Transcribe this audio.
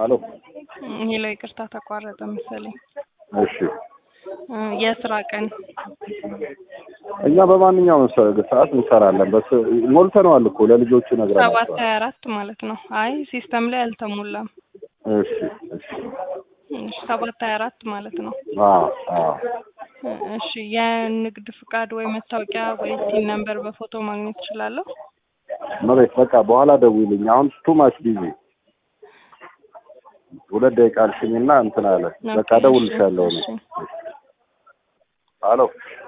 አሎ ሄሎ፣ ይቅርታ ተቋረጠ መሰለኝ። እሺ እ የስራ ቀን እኛ በማንኛውም ሰ- ሰዓት እንሰራለን። በስ ሞልተነዋል እኮ ለልጆቹ ሰባት ነግረናቸዋል። ሀያ አራት ማለት ነው። አይ ሲስተም ላይ አልተሞላም። እሺ እሺ እሺ፣ ሰባት ሀያ አራት ማለት ነው። አዎ አዎ እ እሺ የንግድ ፍቃድ ወይ መታወቂያ ወይ ቲን ነምበር በፎቶ ማግኘት እችላለሁ? መቤት በቃ በኋላ ደውይልኝ። አሁን ቱ ማች ቢዚ ሁለት ደቂቃ አልሽኝና እንትን አለ። በቃ ኦኬ፣ እደውልልሻለሁ እኔ። እሺ። አሎ